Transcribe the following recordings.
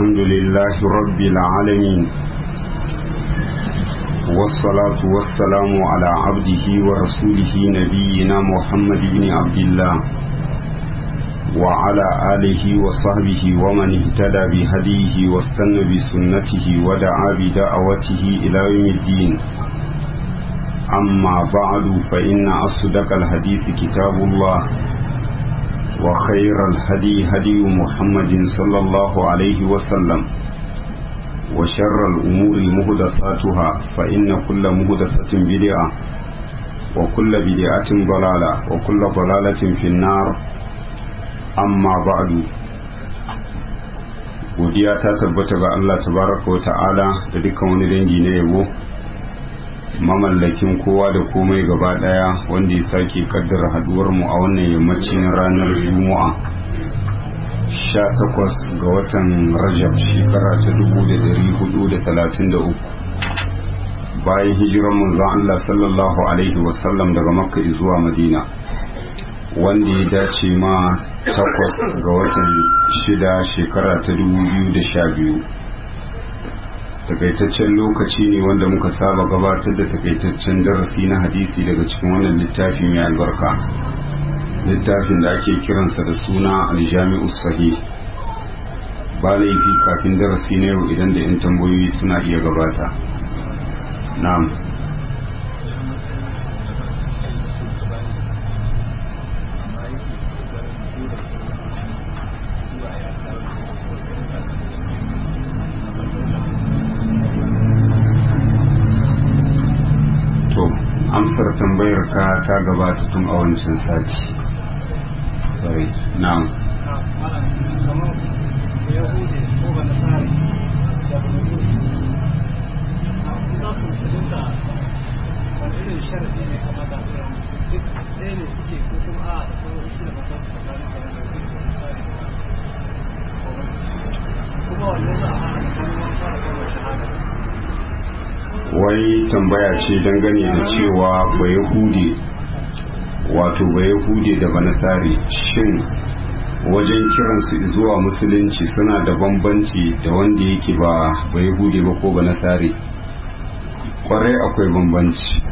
الحمد لله رب العالمين والصلاة والسلام على عبده ورسوله نبينا محمد بن عبد الله وعلى آله وصحبه ومن اهتدى بهديه واستنى بسنته ودعا بدعوته إلى يوم الدين أما بعد فإن أصدق الحديث كتاب الله وخير الهدي هدي محمد صلى الله عليه وسلم وشر الأمور مهدساتها فإن كل مهدسة بدعة وكل بدعة ضلالة وكل ضلالة في النار أما بعد godiya ta tabbata ga Allah tabaraka wa ta'ala da dukkan wani dangi na yabo mamallakin kowa da komai gaba daya wanda ya sake kaddara haduwar mu a wannan yammacin ranar juma'a 18 ga watan rajab shekara ta 1433 bayan hijiran manzon Allah sallallahu alaihi wasallam daga makka zuwa madina wanda ya dace ma takwas ga watan shida shekara ta 2012 takaitaccen lokaci ne wanda muka saba gabatar da takaitaccen darasi na hadisi daga cikin wannan littafi mai albarka littafin da ake kiransa da suna aljami'u sahih ba laifi kafin darasi na yau idan da 'yan tambayoyi suna iya gabata na'am amsar tambayar ka ta gabata tun a wancan sati sorry na'am wai tambaya ce dangane da cewa bai hude wato bai hude da banasari shin wajen kiransu zuwa musulunci suna da bambanci da wanda yake ba bai hude ba ko banasari kwarai akwai bambanci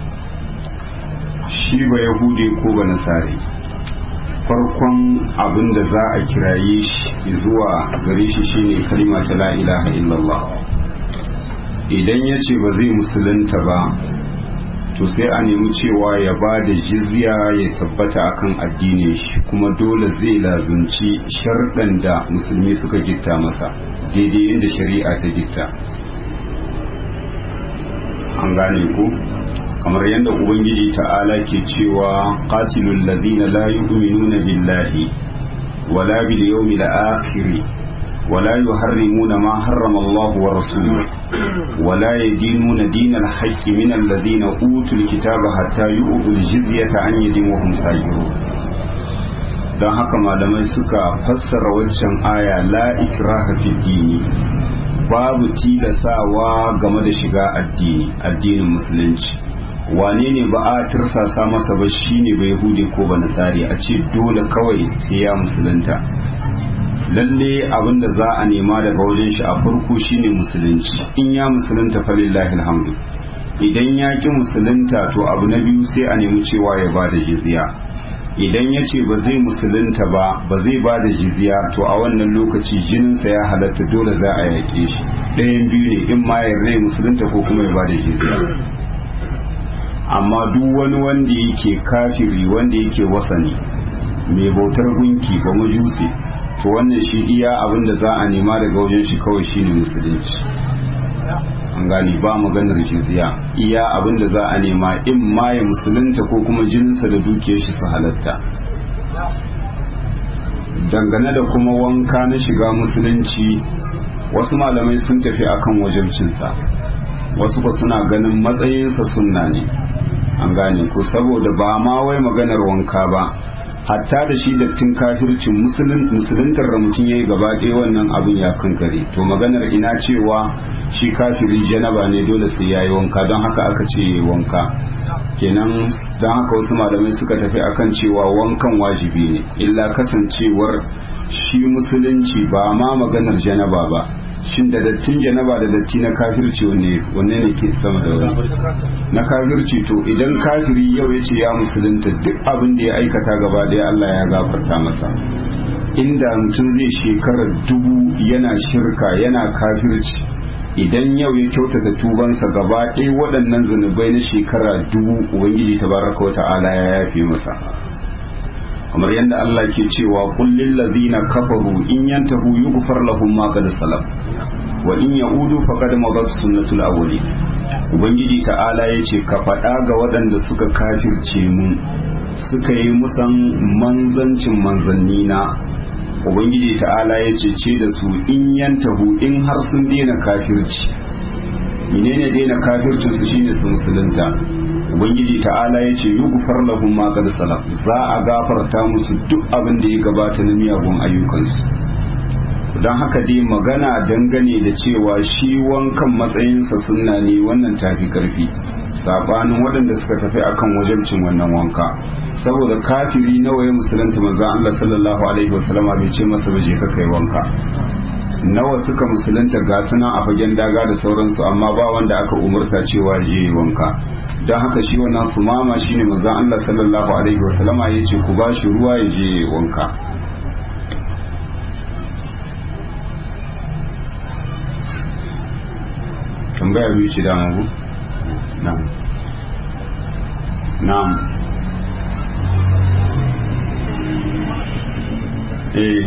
shi bai hude ko banasari farkon abin da za a kiraye shi zuwa gare shi shine kalima ta la ilaha illallah idan ya ce ba zai musulunta ba to sai a nemi cewa ya ba da jizya ya tabbata akan addinin shi kuma dole zai lazunci sharɗan da musulmi suka gitta masa daidai yadda shari'a ta gitta an gane ku kamar yadda ubangiji ta'ala ke cewa qatilul ladina la yu'minuna billahi wala bil yawmil akhir ولا يحرمون ما حرم الله ورسوله ولا يدينون دين الحق من الذين أوتوا الكتاب حتى يؤتوا الجزية عن يد وهم ساجرون don haka malamai suka fassara waccan aya la ikraha fi dini babu tilasawa game da shiga addini addinin musulunci wane ne ba a tirsasa masa ba shine ba yahudi ko ba nasari a ce dole kawai sai ya musulunta lalle abin da za a nema daga wajen shi a farko shine musulunci in ya musulunta falillahi alhamdu idan ya ki musulunta to abu na biyu sai a nemi cewa ya ba da jizya idan ya ce ba zai musulunta ba ba zai ba da jizya to a wannan lokaci jininsa ya halatta dole za a yaƙe shi ɗayan biyu ne in ma ya rai musulunta ko kuma ya ba da jizya amma duk wani wanda yake kafiri wanda yake wasani mai bautar gunki ba majusi to wannan shi iya abin da za a nema daga wajen shi kawai shine musulunci an gani ba maganar jizya iya abin da za a nema in ma ya musulunta ko kuma jininsa da dukiyar shi su halatta dangane da kuma wanka na shiga musulunci wasu malamai sun tafi akan wajibcinsa wasu ba suna ganin matsayinsa sunna ne an gane ko saboda ba ma wai maganar wanka ba hatta da shi dattin kafircin musuluntar da mutum ya yi gaba ɗaya wannan abin ya kankare to maganar ina cewa shi kafiri janaba ne dole sai ya yi wanka don haka aka ce ya yi wanka kenan don haka wasu malamai suka tafi akan cewa wankan wajibi ne illa kasancewar shi musulunci ba ma maganar janaba ba shin da dattin janaba da datti na kafirci wanne wanne ne ke sama da wani na kafirci to idan kafiri yau ya ce ya musulunta duk abin da ya aikata gaba daya Allah ya gafarta masa inda mutum zai shekarar dubu yana shirka yana kafirci idan yau ya kyautata tubansa gaba ɗaya waɗannan zunubai na shekara dubu ubangiji tabaraka wata'ala ya yafe masa kamar yadda Allah ke cewa kullil ladina kafaru in yantahu yughfar lahum ma qad salaf wa in yaudu faqad madat sunnatul awwali ubangiji ta'ala yace ka faɗa ga waɗanda suka kafirce mu suka yi musan manzancin manzanni na ubangiji ta'ala yace ce da su in yantahu in har sun daina kafirci menene daina kafircin su shine su musulunta ubangiji ta'ala ya ce yi gufar lahum ma qad salaf za a gafarta musu duk abin da ya gabata na miyagun ayyukansu don haka dai magana dangane da cewa shi wankan matsayinsa sunna ne wannan tafi karfi sabanin waɗanda suka tafi akan wajabcin wannan wanka saboda kafiri nawa ya musulunta manzon Allah sallallahu alaihi wasallama bai ce masa ba je ka kai wanka nawa suka musulunta ga suna a fagen daga da sauransu amma ba wanda aka umurta cewa je wanka don haka shi wannan sumama shine manzon Allah sallallahu alaihi wasallama yace ku ba shi ruwa ya je wanka tambaya biyu ce da mabu na'am na'am eh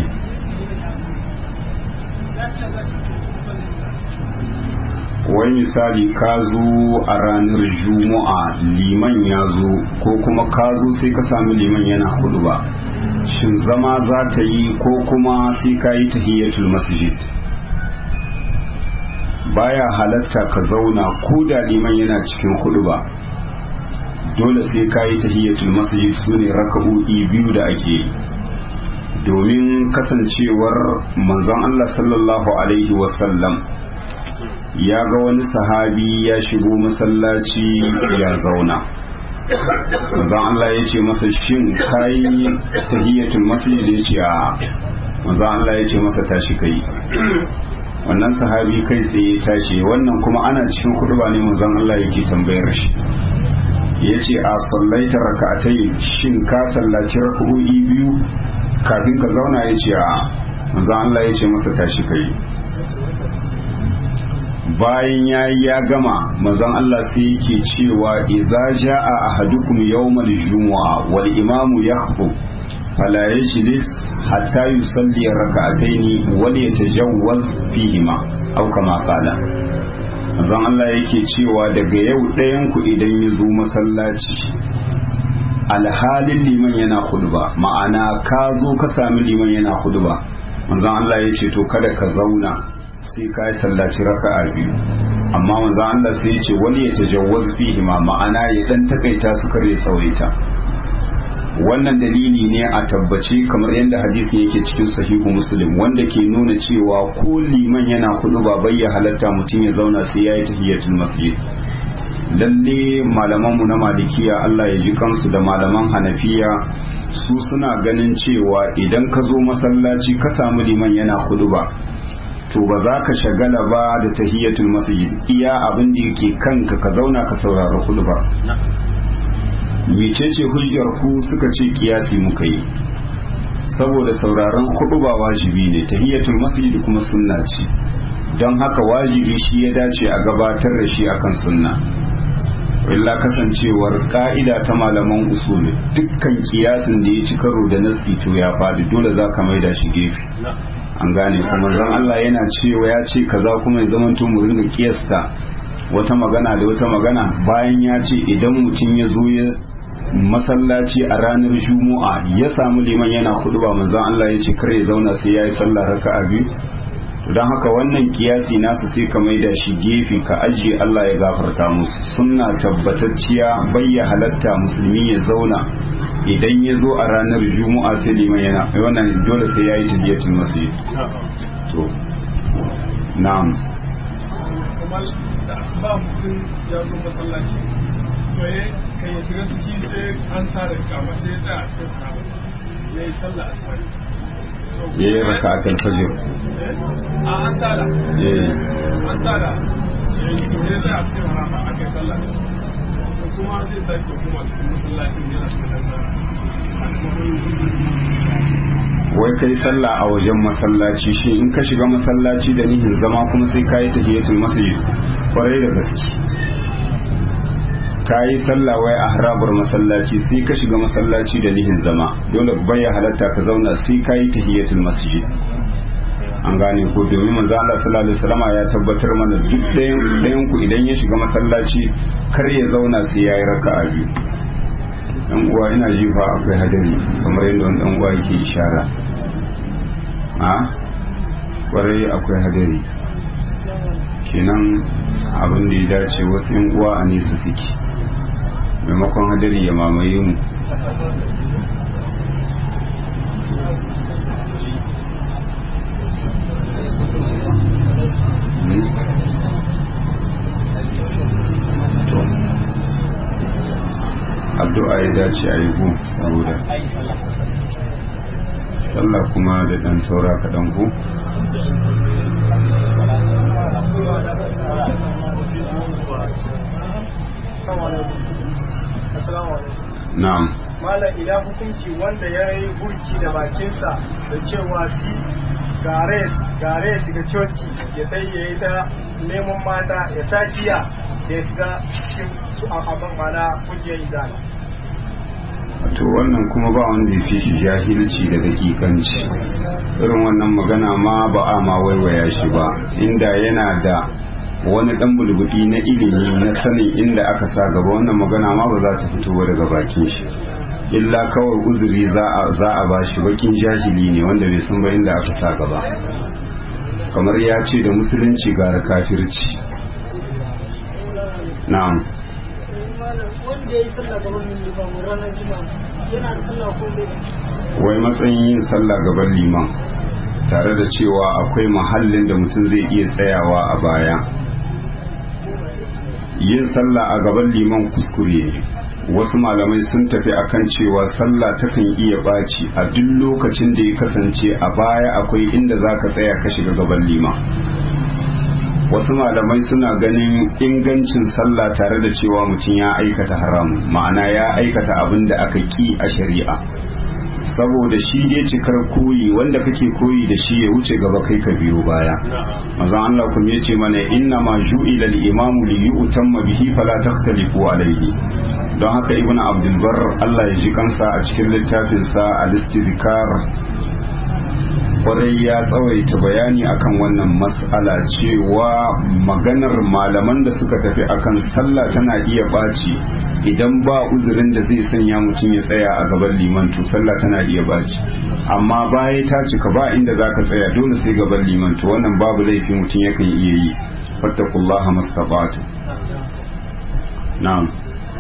wai misali ka zo a ranar juma'a liman ya zo ko kuma ka zo sai ka sami liman yana hudu ba shin zama za ta yi ko kuma sai ka yi tahiyyatul masjid baya halatta ka zauna ko da liman yana cikin hudu ba dole sai ka yi tahiyyatul masjid su ne raka'o'i biyu da ake yi domin kasancewar manzon Allah sallallahu alaihi wasallam ya ga wani sahabi ya shigo masallaci ya zauna manzon Allah ya ce masa shin kayi tahiyatul masjid ya ce a manzon Allah ya ce masa tashi kai wannan sahabi kai tsaye tashi wannan kuma ana cikin kurba ne manzon Allah yake tambayar shi ya ce a sallaita raka'atai shin ka sallaci raka'o'i biyu kafin ka zauna ya ce a manzon Allah ya ce masa tashi kai bayan ya yi ya gama manzon Allah sai yake cewa idza jaa ahadukum yawmal jumu'a wal imamu yakhutub fala yajlis hatta yusalli rak'atayn wal yatajawwaz fihima aw kama qala manzon Allah yake cewa daga yau ɗayan ku idan ya zo masallaci alhalin liman yana khutba ma'ana ka zo ka sami liman yana khutba manzon Allah ya ce to kada ka zauna sai ka yi sallaci raka'a biyu amma manzo Allah sai ya ce wani ya tajawwaz fihi ma ma'ana ya dan takaita su kare tsawaita wannan dalili ne a tabbace kamar yadda hadisi yake cikin sahihu muslim wanda ke nuna cewa ko liman yana kudu ba bayya halatta mutum ya zauna sai ya yi tahiyatul masjid lalle malamanmu na malikiya Allah ya ji kansu da malaman hanafiya su suna ganin cewa idan ka zo masallaci ka samu liman yana kudu ba to ba za ka shagala ba da tahiyatul masjid iya abin da yake kanka ka zauna ka saurari kudu ba mecece hujjar ku suka ce kiyasi muka yi saboda sauraron kudu ba wajibi ne tahiyatul masjid kuma sunna ce don haka wajibi shi ya dace a gabatar da shi akan sunna illa kasancewar ka'ida ta malaman usuli dukkan kiyasin da ya ci karo da nasi to ya fadi dole za ka maida shi gefe an gane kuma zan Allah yana cewa ya ce kaza kuma ya zama mu ringa kiyasta wata magana da wata magana bayan ya ce idan mutum ya zo ya masallaci a ranar juma'a ya samu liman yana kudu ba manzon Allah ya ce kar ya zauna sai ya yi sallah raka'a biyu don haka wannan kiyasi nasu sai ka maida shi gefe ka ajiye Allah ya gafarta musu sunna tabbatacciya bayya halatta musulmi ya zauna idan ya zo a ranar juma'a sai liman yana wannan dole sai ya yi tahiyatul masjid to na'am kamar da asuba mutum ya zo masallaci to kan ya shiga ciki sai an tara kama sai ya tsaya a cikin haraba ya yi sallah asibari ya yi raka a talfajir a an tara ya yi an tara ya yi to ya tsaya a cikin haraba aka yi sallah da shi to kuma zai tashi ya kuma cikin masallacin yana cikin sallah a kuma wai kai sallah a wajen masallaci shi in ka shiga masallaci da nihin zama kuma sai ka yi tahiyatul masjid kwarai da gaske ka yi sallah wai a harabar masallaci sai ka shiga masallaci da nihin zama dole baya halatta ka zauna sai ka yi tahiyatul masjid an gane ko domin manzo Allah sallallahu alaihi wasallam ya tabbatar mana duk ɗayan ɗayan ku idan ya shiga masallaci kar ya zauna sai yayi raka'a biyu dan uwa ina ji fa akwai hadari kamar yadda wani dan uwa yake ishara a kwarai akwai hadari kenan abin da ya dace wasu yan uwa a nesa suke maimakon hadari ya mamaye mu addu'a ya dace a yi gu saboda sallah kuma da ɗan saura kaɗan ku na'am malam idan hukunci wanda ya yi burki da bakinsa da cewa si gare gare ya shiga coci ya sai ya yi ta neman mata ya ta jiya da ya shiga cikin su a abin mana kungiyar izala to wannan kuma ba wanda ya fi shi jahilci da dakikanci irin wannan magana ma ba a ma waiwaya shi ba inda yana da wani dan bulbudi na ilimi na sanin inda aka sa gaba wannan magana ma ba za ta fito ba daga bakin shi illa kawai uzuri za a za a ba shi bakin jahili ne wanda bai san ba inda aka sa gaba kamar ya ce da musulunci gara kafirci na'am wanda ya yi sallah gaban limamu ranar juma'a yana da sallah ko bai wai matsayin yin sallah gaban liman tare da cewa akwai mahallin da mutum zai iya tsayawa a baya yin sallah a gaban liman kuskure ne wasu malamai sun tafi akan cewa sallah takan iya ɓaci a duk lokacin da ya kasance a baya akwai inda za ka tsaya ka shiga gaban liman wasu malamai suna ganin ingancin sallah tare da cewa mutum ya aikata haramun ma'ana ya aikata abin da aka ki a shari'a saboda shi dai cikar koyi wanda kake koyi da shi ya wuce gaba kai ka biyo baya manzon Allah kuma yace mana inna ma ju'ila al-imamu li yu'tamma bihi fala takhtalifu alayhi don haka ibnu abdul bar Allah ya ji kansa a cikin littafin sa al-istizkar kwarai ya tsawaita bayani akan wannan mas'ala cewa maganar malaman da suka tafi akan sallah tana iya ɓaci idan ba uzurin da zai sanya mutum ya tsaya a gaban liman to sallah tana iya ɓaci amma baya ta cika ba inda za ka tsaya dole sai gaban liman to wannan babu laifi mutum yakan iya yi fattakullaha mastabatu na'am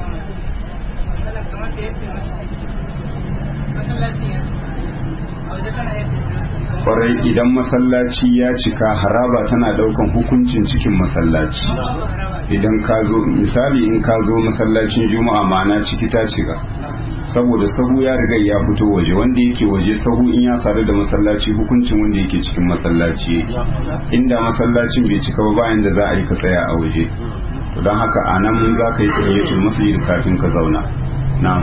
kwarai idan masallaci ya cika haraba tana daukan hukuncin cikin masallaci idan ka zo misali in ka zo masallacin juma'a ma'ana ciki ta cika saboda sahu ya riga ya fito waje wanda yake waje sahu in ya sadu da masallaci hukuncin wanda yake cikin masallaci yake inda masallacin bai cika ba bayan da za a yi ka tsaya a waje don haka a nan za ka yi tsayyacin masjid kafin ka zauna na'am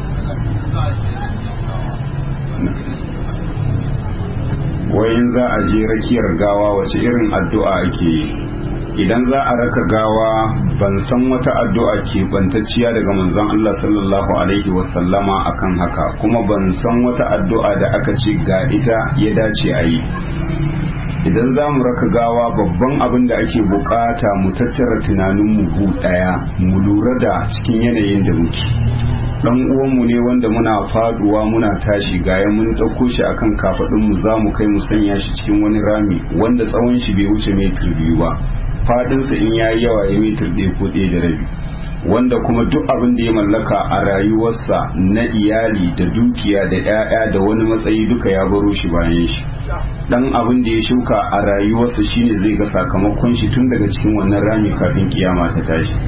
wayin za a je rakiyar gawa wace irin addu'a ake yi idan za a raka gawa ban san wata addu'a ke bantacciya daga manzon Allah sallallahu alaihi wasallama akan haka kuma ban san wata addu'a da aka ce ga ita ya dace a yi idan za mu raka gawa babban abin da ake bukata mu tattara tunaninmu gu daya mu lura da cikin yanayin da muke dan uwanmu ne wanda muna faduwa muna tashi gaya mun ɗauko shi akan kafadun mu za mu kai mu sanya shi cikin wani rami wanda tsawon shi bai wuce metir biyu ba fadinsa in yayi yawa ya metir ɗaya ko ɗaya da rabi wanda kuma duk abin da ya mallaka a rayuwarsa na iyali da dukiya da 'ya'ya da wani matsayi duka ya baro shi bayan shi dan abin da ya shuka a rayuwarsa shine zai ga sakamakon shi tun daga cikin wannan rami kafin kiyama ta tashi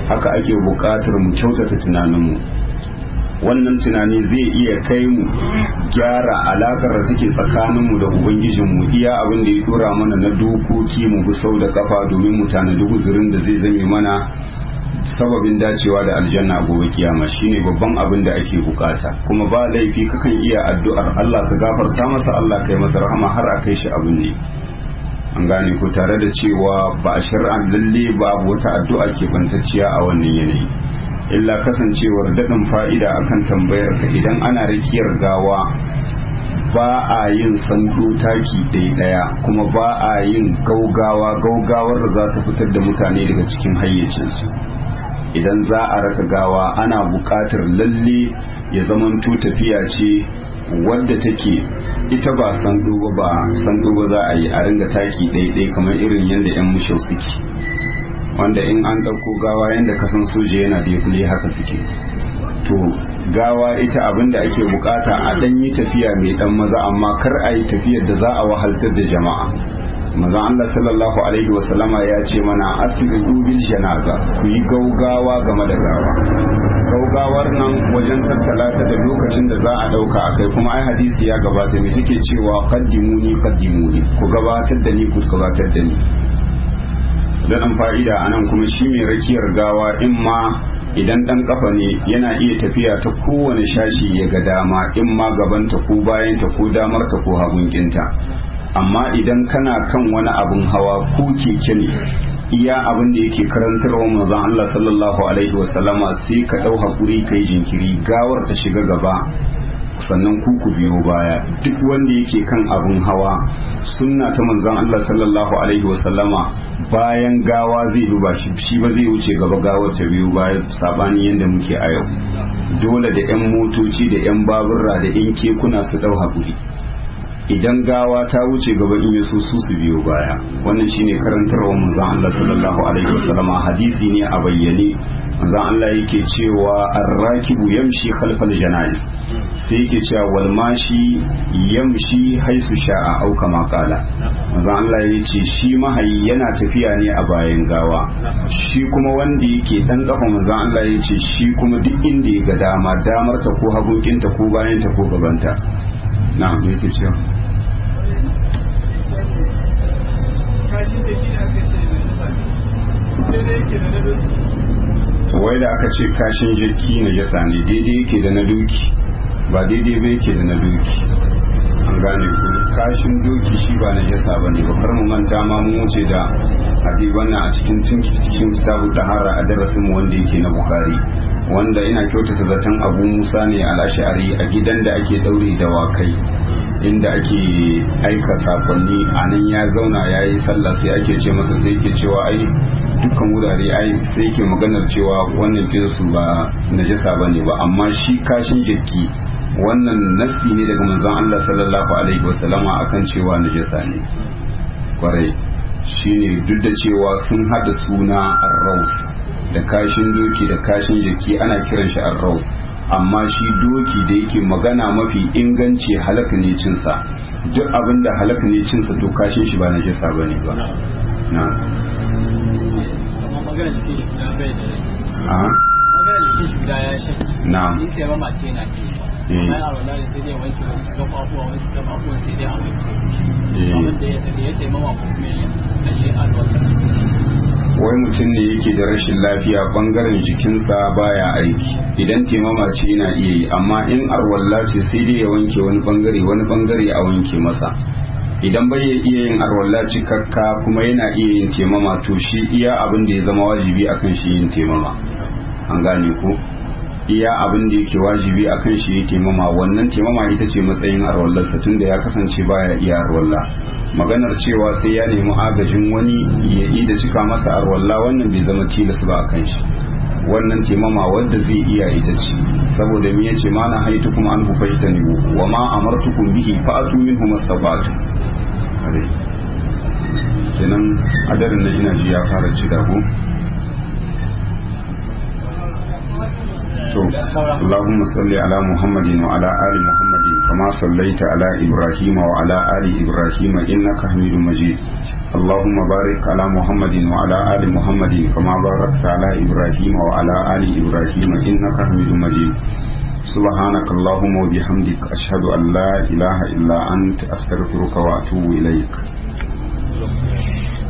haka ake buƙatar mu kyautata tunaninmu wannan tunani zai iya kai mu gyara alakar da take tsakaninmu da ubangijinmu iya abin da ya dora mana na dokoki mu bi sau da kafa domin mu tanadi guzurin da zai zame mana sababin dacewa da aljanna gobe kiyama shine babban abin da ake bukata kuma ba laifi kakan iya addu'ar Allah ka gafarta masa Allah kai masa rahama har a kai shi abin ne an gane ko tare da cewa ba a shar'an lalle babu wata addu'a ke bantacciya a wannan yanayi illa kasancewar daɗin fa'ida akan tambayar ka idan ana rikiyar gawa ba a yin sandu taki ɗaya ɗaya kuma ba a yin gaugawa gaugawar da za ta fitar da mutane daga cikin hayyacinsu idan za a raka gawa ana buƙatar lalle ya zamanto tafiya ce wadda take ita ba sandu ba ba sandu ba za a yi a ringa taki ɗaya kamar irin yadda 'yan mushau suke wanda in an ɗauko gawa yadda kasan soja yana da kule haka suke to gawa ita abin da ake bukata a ɗan yi tafiya mai ɗan maza amma kar a yi tafiyar da za a wahaltar da jama'a maza Allah sallallahu alaihi wasallama ya ce mana asiri bil janaza ku yi gaugawa game da gawa gaugawar nan wajen tattala ta da lokacin da za a ɗauka a kai kuma ai hadisi ya gabata mai take cewa qaddimuni qaddimuni ku gabatar da ni ku gabatar da ni daɗin fa'ida a nan kuma shi mai rakiyar gawa in ma idan ɗan ƙafa ne yana iya tafiya ta kowane shashi ya ga dama in ma gabanta ko bayanta ko damarta ko hagunkinta amma idan kana kan wani abin hawa ko keke ne iya abin da yake karantarwa manzon Allah sallallahu alaihi wasallama sai ka ɗau hakuri kai jinkiri gawar ta shiga gaba sannan ku ku biyo baya duk wanda yake kan abin hawa sunna ta manzon Allah sallallahu alaihi wasallama bayan gawa zai duba shi shi ba zai wuce gaba gawar ta biyo baya sabani yanda muke a yau dole da yan motoci da yan baburra da yan kekuna su dau hakuri idan gawa ta wuce gaba in yaso su su biyo baya wannan shine karantarwar manzon Allah sallallahu alaihi wasallama hadisi ne a bayyane manzon Allah yake cewa arrakibu yamshi khalfal janaiz sai yake cewa wal mashi yamshi haisu sha'a au kama kala manzo Allah ya ce shi mahayi yana tafiya ne a bayan gawa shi kuma wanda yake dan kafa manzo Allah ya ce shi kuma duk inda ya ga dama damar ta ko hagunkinta ko bayan ta ko gabanta na'am me yake cewa kashin da gina aka ce da nisa daidai yake da na doki wai da aka ce kashin jirki na jasa ne daidai yake da na doki ba daidai ba yake da na doki an gane ku kashin doki shi ba na jasa ba ne ba kar mu manta ma mu wuce da hadi wannan a cikin cikin kitabu tahara a darasin mu wanda yake na bukhari wanda ina kyautata zaton abu musa ne al-ash'ari a gidan da ake daure da wakai inda ake aika sakonni a nan ya zauna ya yi sallah sai ake ce masa sai ke cewa ai dukkan wurare ai sai ke maganar cewa wannan su ba najasa ba ne ba amma shi kashin jiki wannan nasi ne daga manzon Allah sallallahu alaihi wasallama akan cewa najasa ne kwarai shine duk da cewa sun hada suna arraus da kashin doki da kashin jiki ana kiran shi arraus amma shi doki da yake magana mafi inganci halaka ne cinsa duk abin da halaka ne cinsa to kashin shi ba na jisa ba ne ba na magana jikin shi guda bai da a magana jikin shi guda ya shan na in sai ba mace na ke Mm. bayan a wala sai dai wanke wani suka kwafuwa wani suka kwafuwa sai dai a wanke Mm. abin da ya da ya taimama ko kuma ya aje alwata wai mutum ne yake da rashin lafiya bangaren jikinsa baya aiki idan taimama ce yana iya yi amma in arwalla ce sai dai ya wanke wani bangare wani bangare a wanke masa idan bai iya yin arwalla cikakka kuma yana iya yin taimama to shi iya abin da ya zama wajibi akan shi yin taimama an gane ko iya abin da yake wajibi akan shi ya taimama wannan taimama ita ce matsayin arwallarsa tunda ya kasance baya iya arwalla maganar cewa sai ya nemi agajin wani ya yi da cika masa arwalla wannan bai zama tilas ba a kan shi wannan taimama wadda zai iya ita ce saboda me yace ma na haitu kuma an ku fahimta ne wa ma amartukum bihi fa'atu minhu mastabatu kenan adarin na ina ji ya fara ci da ku to Allahumma salli ala Muhammadin wa ala ali Muhammadin kama sallaita ala Ibrahim wa ala ali Ibrahim innaka Hamidum Majid اللهم بارك على محمد وعلى آل محمد كما باركت على إبراهيم وعلى آل إبراهيم إنك حميد مجيد سبحانك اللهم وبحمدك أشهد أن لا إله إلا أنت أستغفرك وأتوب إليك